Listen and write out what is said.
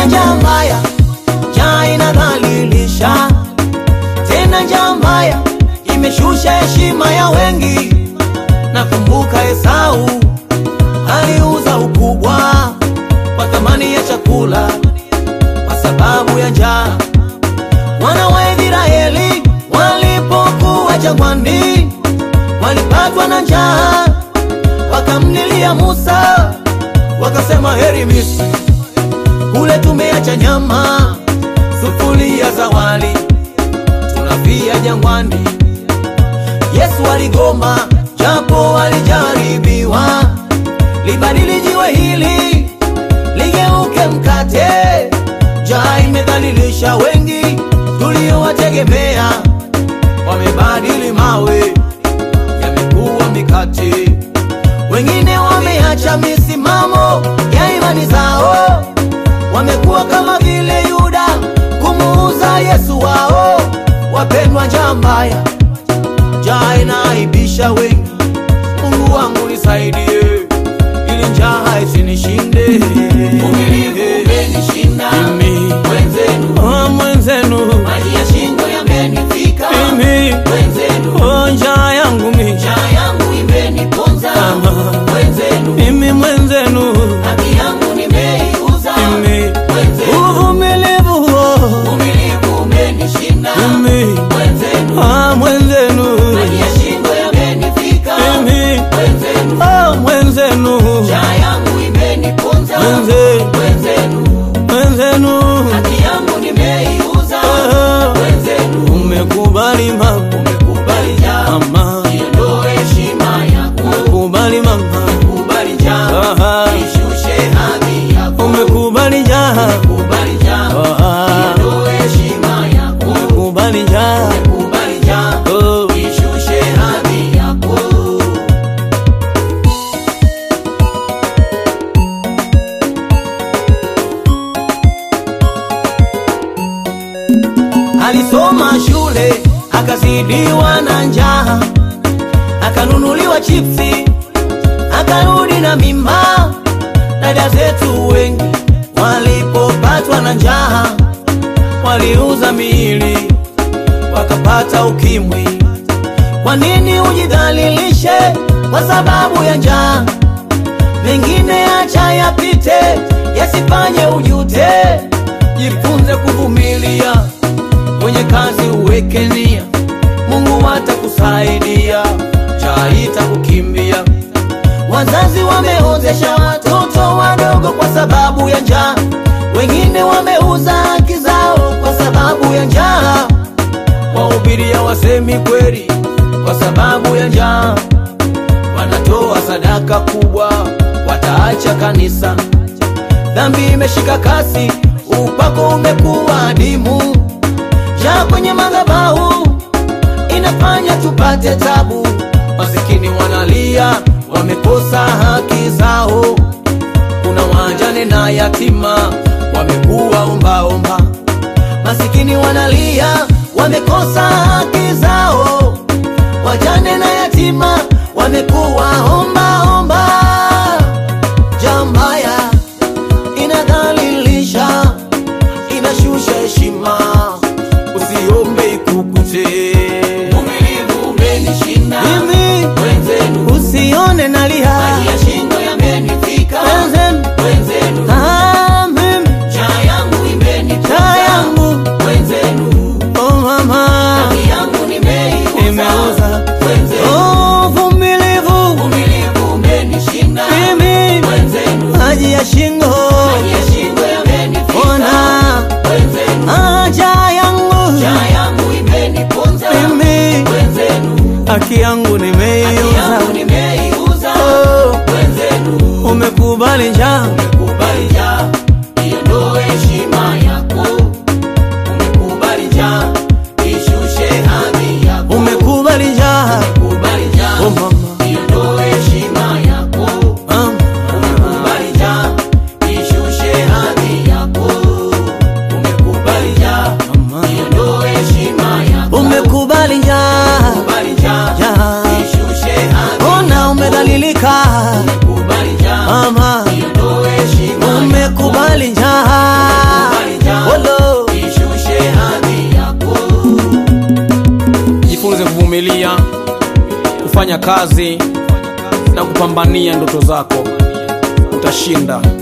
njaa mbaya, njaa inadhalilisha, tena njaa mbaya imeshusha heshima ya wengi. Nakumbuka Esau aliuza ukubwa kwa thamani ya chakula kwa sababu ya njaa. Wana wa Israeli walipokuwa jangwani walipatwa na njaa, wakamlilia Musa, wakasema heri Misri, kule tumeacha nyama, sufuria za wali, tunafia jangwani. Yesu aligoma, japo alijaribiwa, libadili jiwe hili ligeuke mkate. Njaa imedhalilisha wengi tuliowategemea, wamebadili mawe yamekuwa mikate. Wengine wameacha misimamo ya imani zao, wamekuwa kama vile Yuda kumuuza Yesu wao. Wapendwa, njaa mbaya, njaa inaaibisha wengi. Mungu wangu nisaidie, ili njaa isinishinde. Uvumilivu umenishinda. Mimi Wenzenu, oh, mwenzenu maji ya shingo yamenifika. mimi Wenzenu, oh, njaa yangu mimi njaa yangu imeniponza. Ama. Wenzenu, mimi mwenzenu haki yangu nimeiuza. mimi Wenzenu, uvumilivu oh, uvumilivu umenishinda. mimi Wenzenu, ah, mwenzenu maji ya shingo yamenifika. mimi Wenzenu, oh, mwenzenu njaa yangu imeniponza. Wenze- Wenzenu, mwenzenu haki yangu nimeiuza. ah, Wenzenu, umekubali mama umekubali njaa. mama Iondoe heshima yako. umekubali mama Kubali njaa. Aha. Ishushe hadhi yako. umekubali njaa Kubali njaa. Ah, Iondoe heshima yako. umekubali njaa Kubali njaa. oh. Ishushe hadhi yako. Alisoma shule akazidiwa na njaa, akanunuliwa chipsi, akarudi na mimba. Dada zetu wengi walipopatwa na njaa, waliuza miili wakapata ukimwi. Kwa nini ujidhalilishe kwa sababu ya njaa? Mengine acha yapite, yasifanye ujute. Jifunze kuvumilia, kwenye kazi uweke nia, Mungu atakusaidia, njaa itakukimbia. Wazazi wameozesha watoto wadogo kwa sababu ya njaa, wengine wameuza haki zao kwa sababu ya njaa. Wahubiri hawasemi kweli kwa sababu ya njaa, wanatoa sadaka kubwa, wataacha kanisa. Dhambi imeshika kasi, upako umekuwa adimu. Njaa kwenye madhabahu inafanya tupate tabu. Masikini wanalia, wamekosa haki zao. Kuna wajane na yatima wamekuwa ombaomba. Masikini wanalia, wamekosa haki zao. Wajane na yatima wamekuwa ombaomba. Njaa mbaya inadhalilisha, inashusha heshima, usiombe ikukute. Uvumilivu umenishinda. Mimi Wenzenu, usione nalia, maji ya shingo yamenifika. Wenzenu, Wenzenu, ah, mimi njaa yangu imeniponza. taa yangu Wenzenu, oh mama haki yangu nimeiuza. imeuza Wenzenu, oh, uvumilivu uvumilivu umenishinda. mimi Wenzenu, maji ya shingo maji ya shingo yamenifika. ona Wenzenu, haja yangu njaa yangu imeniponza. mimi Wenzenu, haki yangu haki nimeiuza yangu nimeiuza. oh, Wenzenu, umekubali njaa umekubali njaa, iondoe heshima yako. Umekubali njaa, ishushe hadhi yako. umekubali njaa Umekubali njaa, oh mama iondoe heshima yako. mama Umekubali njaa, ishushe hadhi yako. Umekubali njaa, mama iondoe heshima yako. umekubali njaa Umekubali njaa, njaa ishushe hadhi ona umedhalilika Umekubali njaa, mama iondoe kufanya kazi na kupambania ndoto zako utashinda